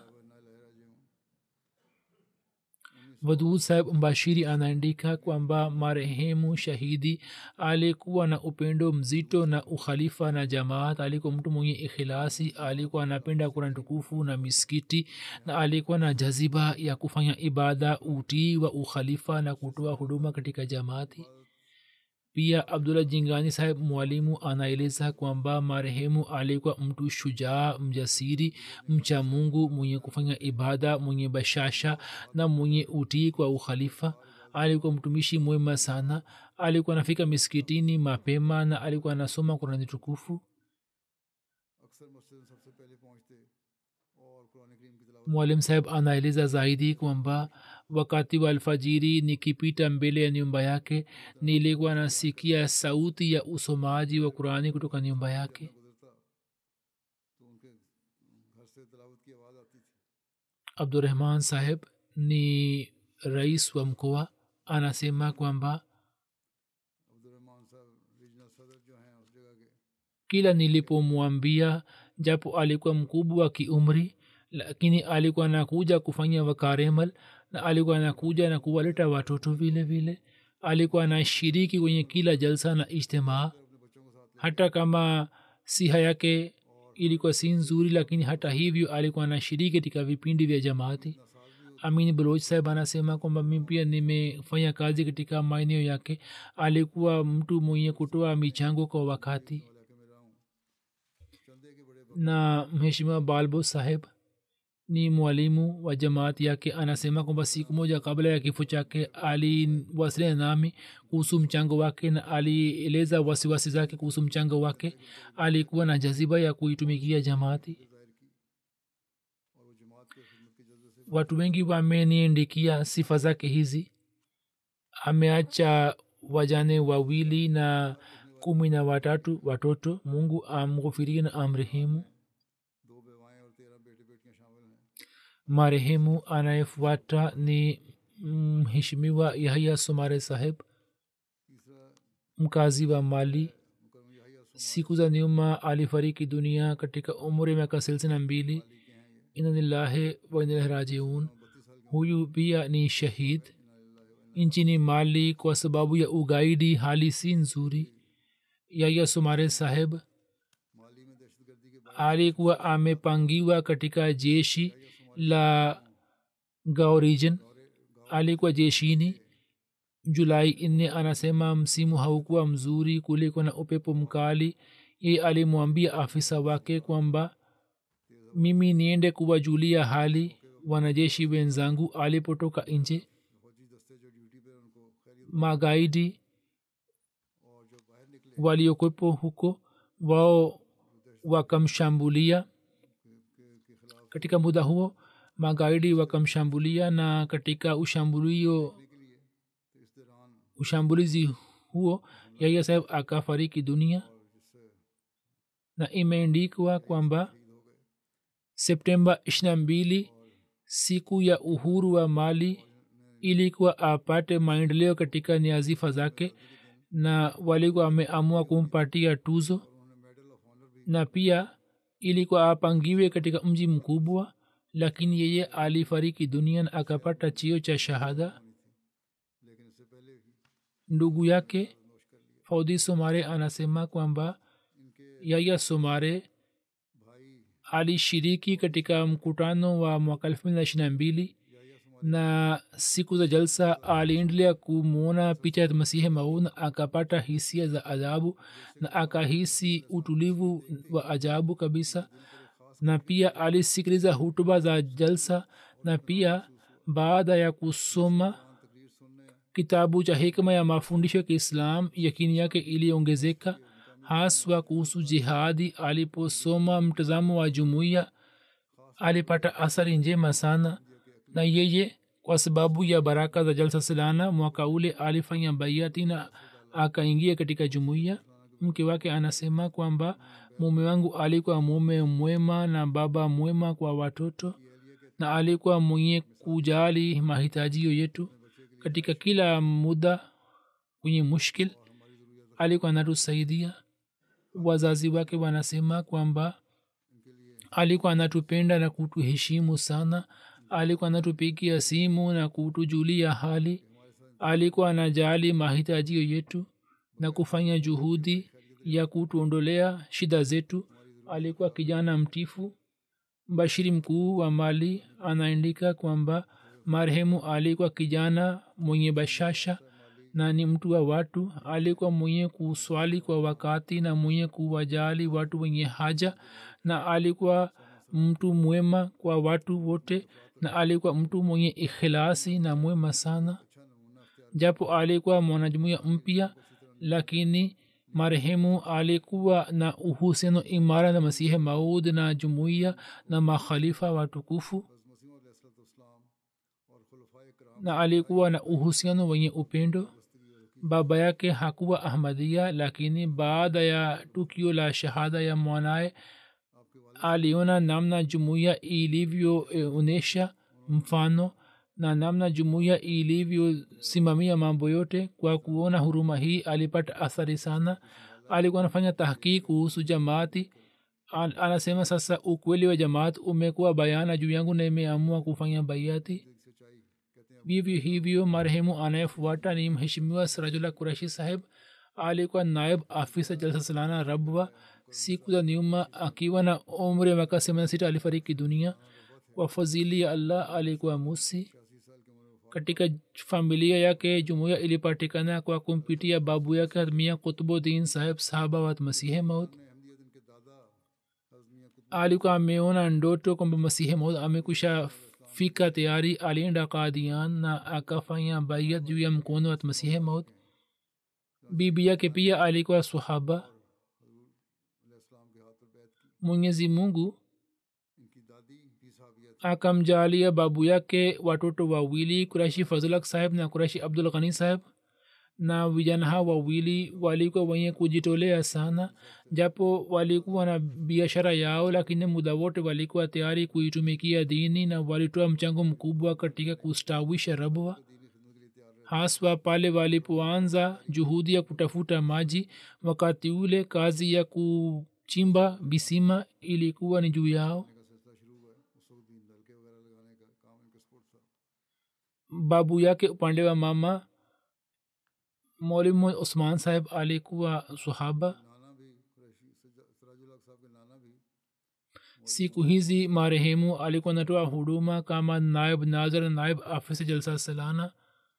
wadud saheb mbashiri anaandika kwamba marehemu shahidi alikuwa na upendo mzito na ukhalifa na jamaat alikuwa mtu mwenye ikhilasi alikuwa anapenda kuran tukufu na miskiti na alikuwa na jaziba ya kufanya ibada utii wa ukhalifa na kutoa huduma katika jamaati pia abdullah jingani saheb mwalimu anaeleza kwamba marehemu alikuwa mtu shujaa mjasiri mcha mungu mwenye kufanya ibada mwenye bashasha na mwenye utii kwa ukhalifa alikuwa mtumishi mwema sana alikuwa anafika miskitini mapema na alikuwa anasoma kurani tukufu mwalim saheb anaeleza zaidi kwamba wakati wa alfajiri nikipita mbele ya nyumba yake nilikuwa nasikia sauti ya usomaji wa qurani kutoka nyumba yake abdurahman saheb ni rais wa mkoa anasema kwamba Abdul Rahman साहब रीजनल सदर जो हैं उस जगह के kila nilipomwambia japo alikuwa mkubwa wa kiumri lakini alikuwa anakuja kufanya wakaremal na alikuwa anakuja na kuwaleta watoto vile vile alikuwa anashiriki kwenye kila jalsa na ijtimaa hata kama siha yake ilikuwa si nzuri lakini hata hivyo alikuwa anashiriki katika vipindi vya jamaati amin baloch saheb anasema kwamba mi pia nimefanya kazi katika maeneo yake alikuwa mtu mwenye kutoa michango kwa wakati na mheshimiwa balbo saheb ni mwalimu wa jamaati yake anasema kwamba siku moja kabla ya kifo chake aliwasiliana nami kuhusu mchango wake na alieleza wasiwasi zake kuhusu mchango wake alikuwa na jaziba ya kuitumikia jamaati watu wengi wameniandikia sifa zake hizi ameacha wajane wawili na kumi na watatu watoto mungu amghufirie na amrehemu दो बेवाएं और तेरह बेटे बेटियां शामिल हैं marehemu anayefuata ni mheshimiwa yahya sumare saheb तीसरा mkazi wa mali मुकरम Yahya siku za nyuma alifariki dunia katika umri wa miaka thelathini na mbili inanillahi wainalahi rajiun huyu pia ni shahid nchini mali kwa sababu ya ugaidi hali si nzuri yahya sumare saheb माली में दहशतगर्दी के alikuwa amepangiwa katika jeshi la gao region alikuwa jeshini julai nne anasema msimu haukuwa mzuri kuliko na upepo mkali ye alimwambia afisa wake kwamba mimi niende kuwajulia hali wanajeshi wenzangu alipotoka nje फौजी दस्ते जो ड्यूटी पे उनको खैरियत magaidi और जो बाहर निकले waliokwepo huko wao wakamshambulia के खिलाफ katika muda huo magaidi wakamshambulia na katika ushambulio के लिए तो इस दौरान ushambulizi huo yahya saheb akafariki dunia na imeandikwa kwamba septemba ishirina mbili siku ya uhuru wa mali ilikuwa apate maendeleo katika niazifa zake na walikuwa wameamua kumpatia tuzo na pia ilikuwa apangiwe katika mji mkubwa lakini yeye alifariki dunia na akapata chio cha shahada लेकिन इससे पहले ही ndugu yake faudhi somare anasema kwamba yaya somare भाई alishiriki katika mkutano wa mwaka elfu mbili na ishiri na mbili na siku za jalsa aliendelea kumwona picha ya masihi maud na akapata hisia za ajabu na akahisi utulivu wa ajabu kabisa na pia alisikiliza hutuba za jalsa na pia baada ya kusoma तकरीर सुनने kitabu cha hikma ya mafundisho ya kiislam yakini yake iliongezeka haswa kuhusu jihadi aliposoma mtazamo wa jumuiya alipata athari njema sana na yeye kwa sababu ya baraka za jalsa silana mwaka ule alifanya baiati na akaingia katika jumuiya mke wake anasema kwamba mume wangu alikuwa mume mwema na baba mwema kwa watoto na alikuwa mwenye kujali mahitajio yetu katika kila muda kwenye mushkil alikuwa anatusaidia wazazi wake wanasema kwamba alikuwa anatupenda na kutuheshimu sana alikuwa anatupigia simu na kutujulia hali alikuwa anajali mahitajio yetu na kufanya juhudi ya kutuondolea shida zetu alikuwa kijana mtifu mbashiri mkuu wa mali anaandika kwamba marehemu alikuwa kijana mwenye bashasha na ni mtu wa watu alikuwa mwenye kuswali kwa wakati na mwenye kuwajali watu wenye haja na alikuwa mtu mwema kwa watu wote na alikuwa mtu mwenye ikhilasi na mwema sana japo alikuwa mwanajumuia mpya lakini marehemu alikuwa na uhusiano imara na masihi maud na jumuiya na makhalifa watukufu मसीम और खुलफाए कराम na alikuwa na uhusiano wenye upendo baba yake hakuwa ahmadia lakini baada ya tukio la shahada ya mwanaye aliona namna jumuiya ilivyoonyesha mfano na namna jumuiya ilivyosimamia mambo yote kwa kuona huruma hii alipata athari sana alikuwa anafanya tahkiki kuhusu jamaati An- anasema sasa ukweli wa jamaat umekuwa bayana juu yangu na imeamua kufanya baiati vivyo hivyo marehemu anayefuata ni mheshimiwa sirajullah kurashi saheb alikuwa naib afisa jalsa salana rabwa siku za nyuma akiwa na umri wa miaka semana sita alifariki dunia kwa fadhili ya allah alikuwa musi katika familia yake jumuiya ilipatikana kwa kumpitia babu yake mia kutubuddin saheb sahaba wa masihe maut alikuwa ameona ndoto kwamba masihe maud amekusha fika tayari alienda kadian na akafanya baiat juu ya mkono wa masihe maud bibi yake pia alikuwa sahaba mwenyezi mungu akamjalia babu yake watoto wawili kurashi fazulak saheb na kurashi abdul ghani saheb na vijana hawa wawili walikuwa wenye kujitolea sana japo walikuwa na biashara yao lakini muda wote walikuwa tayari kuitumikia dini na walitoa mchango mkubwa katika kustawisha rabwa haswa pale walipoanza juhudi ya kutafuta maji wakati ule kazi ya kuchimba visima ilikuwa ni juu yao babu yake upande wa mama mwalimu usman saheb alikuwa sahaba siku hizi marehemu alikuwa natoa huduma kama naib nazar naib afisa jalsa salana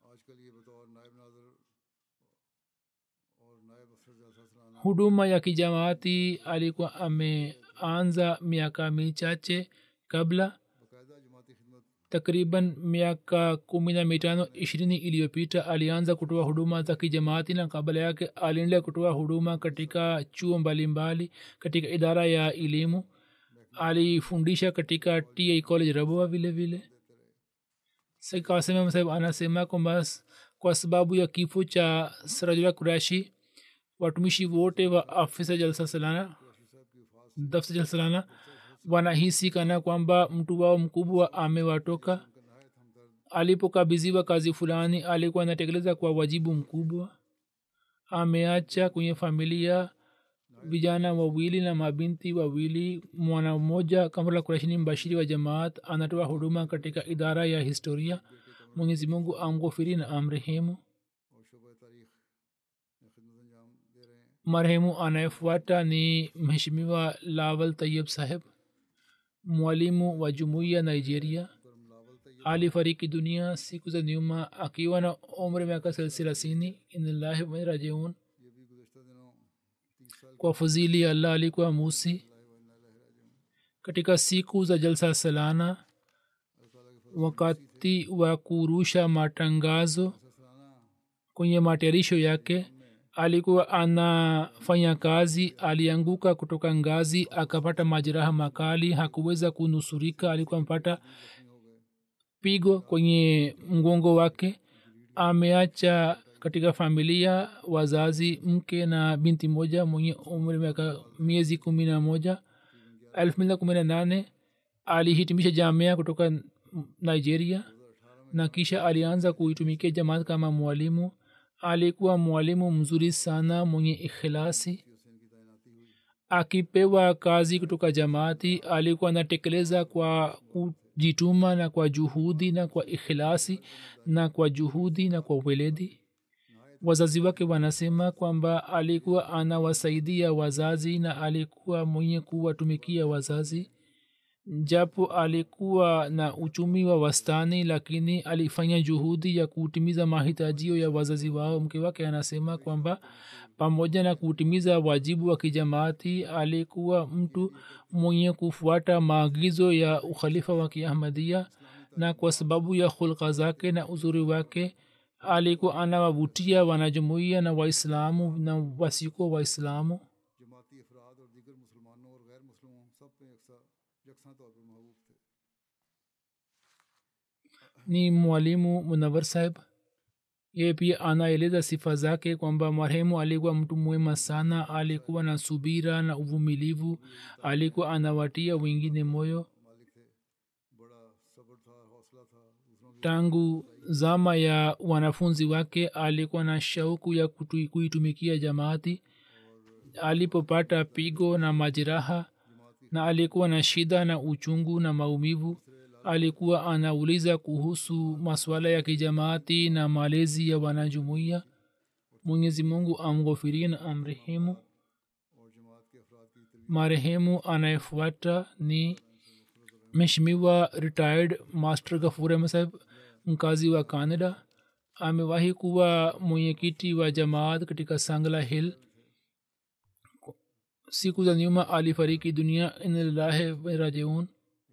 huduma ya kijamaati alikuwa ameanza miaka michache kabla takriban miaka kumi na mitano ishirini iliyopita alianza kutoa huduma za kijamaati na kabla yake aliendelea kutoa huduma katika chuo mbalimbali katika idara ya elimu alifundisha katika ta college rabua vile vile kasema sahib anasema kwamba kwa sababu ya kifo cha sirajula kurashi watumishi wote wa afisa jalsa salana dafsa jalsa salana wanahisi kana kwamba mtu wao mkubwa amewatoka alipokabidhiwa kazi fulani alikuwa anatekeleza kwa wajibu mkubwa ameacha kwenye familia vijana wawili na mabinti wawili mwana mmoja kamrla kurashini mbashiri wa jamaat anatoa huduma katika idara ya historia mwenyezi mungu amghofiri na amrehemu marehemu anayefuata ni mheshimiwa lawal tayib saheb mwalimu wa jumuiya nigeria alifariki dunia siku za nyuma akiwa na umri miaka thelathini inlahi warajiun kwa fadhili ya allah alikuwa musi katika siku za jalsa salana wakati wa kurusha matangazo kwenye matayarisho yake alikuwa anafanya kazi alianguka kutoka ngazi akapata majeraha makali hakuweza kunusurika alikuwa amepata pigo kwenye mgongo wake ameacha katika familia wazazi mke na binti moja mwenye umri miaka miezi kumi na moja elfu mbili na kumi na nane alihitimisha jamia kutoka nigeria na kisha alianza kuitumikia jamaat kama mwalimu alikuwa mwalimu mzuri sana mwenye ikhilasi akipewa kazi kutoka jamaati alikuwa anatekeleza kwa kujituma na kwa juhudi na kwa ikhilasi na kwa juhudi na kwa weledi wazazi wake wanasema kwamba alikuwa anawasaidia wazazi na alikuwa mwenye kuwatumikia wazazi japo alikuwa na uchumi wa wastani lakini alifanya juhudi ya kutimiza mahitajio ya wazazi wao mke wake anasema kwamba pamoja na kutimiza wajibu wa kijamaati alikuwa mtu mwenye kufuata maagizo ya ukhalifa wa kiahmadia na kwa sababu ya hulka zake na uzuri wake alikuwa anawavutia wanajumuia na waislamu na wasiko waislamu ni mwalimu munawar saheb yeye pia anaeleza sifa zake kwamba marehemu alikuwa mtu mwema sana alikuwa na subira na uvumilivu alikuwa anawatia wengine moyo tangu zama ya wanafunzi wake alikuwa na shauku ya kutu- kuitumikia jamaati alipopata pigo na majeraha na alikuwa na shida na uchungu na maumivu alikuwa anauliza kuhusu masuala ya kijamaati na malezi ya wanajumuiya mwenyezi mungu amghofirie na amrehemu marehemu anayefuata ni mheshimiwa retired master gafur ahmed saheb mkazi wa canada amewahi kuwa mwenyekiti wa jamaat katika sangla hill siku za nyuma alifariki dunia inlillahi warajiun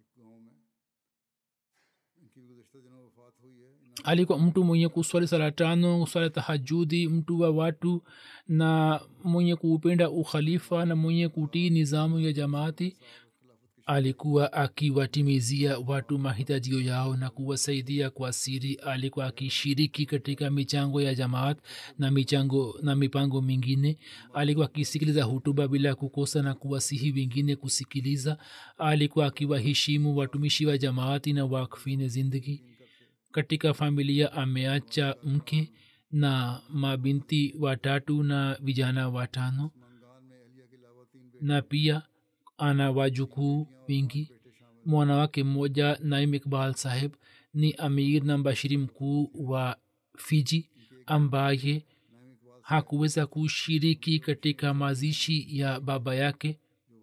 alikuwa mtu mwenye kuswali sala tano kuswali tahajudi mtu wa watu na mwenye kuupenda ukhalifa na mwenye kutii nizamu ya jamaati alikuwa akiwatimizia watu mahitajio yao na kuwasaidia kwa siri alikuwa akishiriki katika michango ya jamaat na michango na mipango mingine alikuwa akisikiliza hutuba bila kukosa na kuwasihi wengine kusikiliza alikuwa akiwaheshimu watumishi wa jamaati na wakfine zindagi katika familia ameacha mke na mabinti watatu na vijana watano na pia ana wajukuu wingi mwana wake mmoja naim iqbal saheb ni amir na mbashiri mkuu wa fiji ambaye hakuweza kushiriki katika mazishi ya baba yake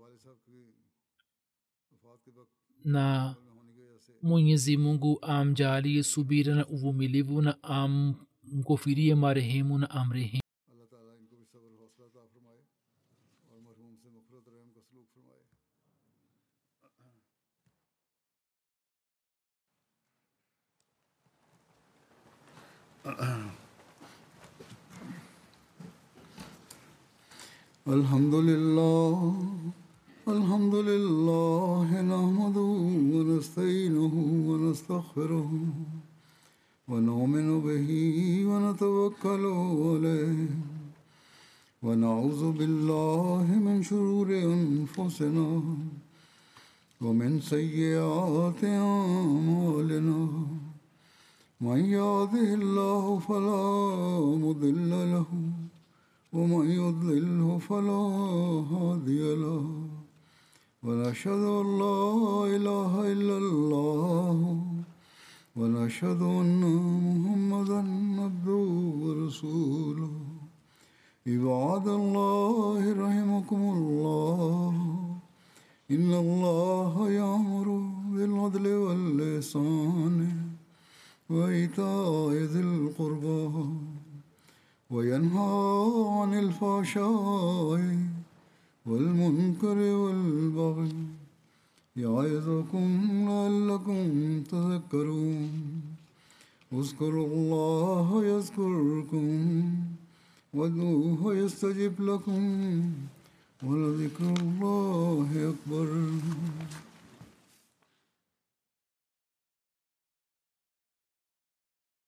na mwenyezi mungu amjalie subira na uvumilivu na amghofirie marehemu na amrehemu अल्लाह ताला इनको भी सब्र हौसला अता फरमाए और मरहूम से मफरत रहम का सलूक फरमाए الحمد لله الحمد لله نحمده ونستعينه ونستغفره ونؤمن به ونتوكل عليه ونعوذ بالله من شرور انفسنا ومن سيئات اعمالنا من يهده الله فلا مضل له ومن يضلله فلا هادي له ونشهد ان لا اله الا الله ونشهد ان محمدا عبده ورسوله عباد الله رحمكم الله ان الله يامر بالعدل واللسان وايتاء ذي القربى وينهى عن الفحشاء والمنكر والبغي يعظكم لعلكم تذكرون اذكروا الله يذكركم وادعوه يستجب لكم ولذكر الله أكبر